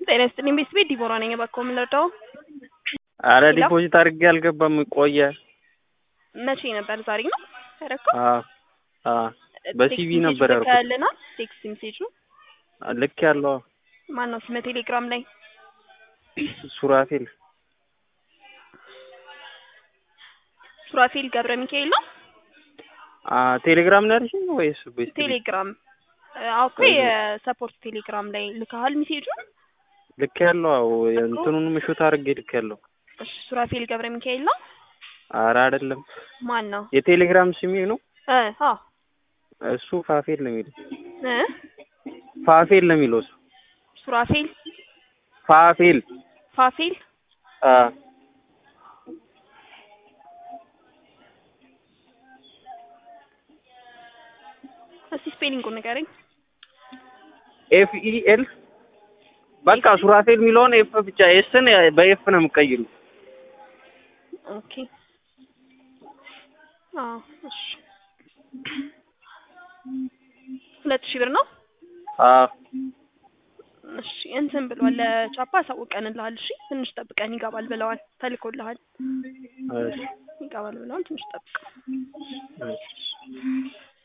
ጤና ይስጥልኝ ቤተሰቤ ዲቦራ ነኝ። እባክዎ ምን ልርዳው? አረ ሄሎ? ዲፖዚት አድርጌ አልገባም ቆየ። መቼ ነበር? ዛሬ ነው ያደረከው? አዎ አዎ በሲቪ ነበር ያልኩት። ያለናል ቴክስት ሜሴጁ ልክ ያለው ማን ነው? ስመ ቴሌግራም ላይ ሱራፌል ሱራፌል ገብረ ሚካኤል ነው። አ ቴሌግራም ነው ያልሽኝ ወይስ ቤት? ቴሌግራም አዎ እኮ የሰፖርት ቴሌግራም ላይ ልካሃል ሜሴጁ። ልክ ያለው አዎ እንትኑን ምሹት አድርጌ ልክ ያለው። እሺ ሱራፌል ገብረ ሚካኤል ነው። አረ አይደለም ማን ነው? የቴሌግራም ስሜ ነው እ አዎ እሱ ፋፌል ነው የሚለው እ ፋፌል ነው የሚለው እሱ ሱራፌል ፋፌል ፋፌል አ እስቲ ስፔሊንጉን ንገረኝ። ኤፍ ኢ ኤል በቃ ሱራፌል የሚለውን ኤፍ ብቻ ኤስን በኤፍ ነው የምቀይሩ። ኦኬ አዎ እሺ ሁለት ሺህ ብር ነው። አዎ እሺ እንትን ብሏል ለቻፓ አሳውቀንልሃል። እሺ ትንሽ ጠብቀን ይገባል ብለዋል። ተልኮልሃል እሺ ይገባል ብለዋል። ትንሽ ጠብቅ። እሺ